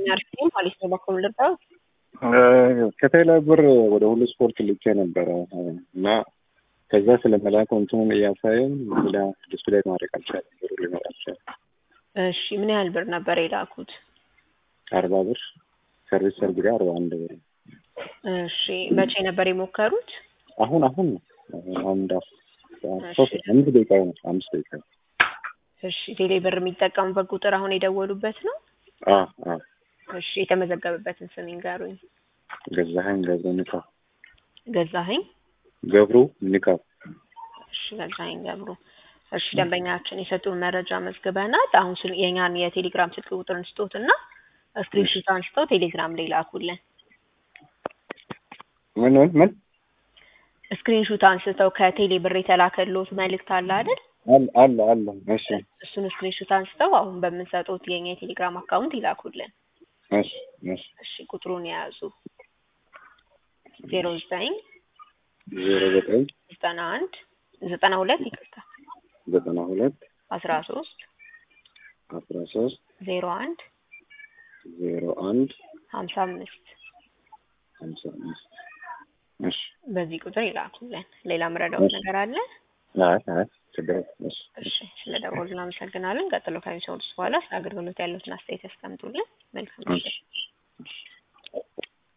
የሚያርፍም ፖሊስ ነው በኩል ልርዳው ከቴሌ ብር ወደ ሁሉ ስፖርት ልኬ ነበረ እና ከዛ ስለ መላክ እንትኑን እያሳየን ሌላ ዲስፕሌይ ማድረግ አልቻለም። ብሩ ሊመጣ አልቻለም። እሺ ምን ያህል ብር ነበር የላኩት? አርባ ብር ሰርቪስ ሰርግ ጋር አርባ አንድ ብር እሺ መቼ ነበር የሞከሩት? አሁን አሁን ነው አሁን አሁን እንዳ ሶስት አምስት ደቂቃ ነው አምስት ደቂቃ እሺ ቴሌ ብር የሚጠቀሙበት ቁጥር አሁን የደወሉበት ነው? አ አ እሺ የተመዘገበበትን ስም ይንገሩኝ። ገዛኸኝ ገብሩ ንካው ገዛኸኝ ገብሩ ንካው እሺ ገዛኸኝ ገብሩ። እሺ ደንበኛችን የሰጡን መረጃ መዝግበናል። አሁን ስል የኛን የቴሌግራም ስልክ ቁጥር እንስጦት እና ስክሪንሾት አንስተው ቴሌግራም ላይ ላኩልን። ምን ምን ምን ስክሪንሾት አንስተው ከቴሌ ብር የተላከልዎት መልእክት አለ አይደል? አለ አለ አለ እሺ እሱን ስክሪንሾት አንስተው አሁን በምንሰጡት የኛ የቴሌግራም አካውንት ይላኩልን። እሺ እሺ እሺ ቁጥሩን የያዙ ዜሮ ዘጠኝ ዜሮ ዘጠኝ ዘጠና አንድ ዘጠና ሁለት ይቅርታ ዘጠና ሁለት አስራ ሶስት አስራ ሶስት ዜሮ አንድ ዜሮ አንድ ሀምሳ አምስት ሀምሳ አምስት እሺ በዚህ ቁጥር ይላኩልን። ሌላ ምረዳውት ነገር አለ? አይ አይ ችግር የለም። እሺ እሺ ስለ ደወሉ እናመሰግናለን። ቀጥሎ ከሚሰሙት በኋላ ስለ አገልግሎት ያሉትን አስተያየት ያስቀምጡልን። መልካም ምሽት።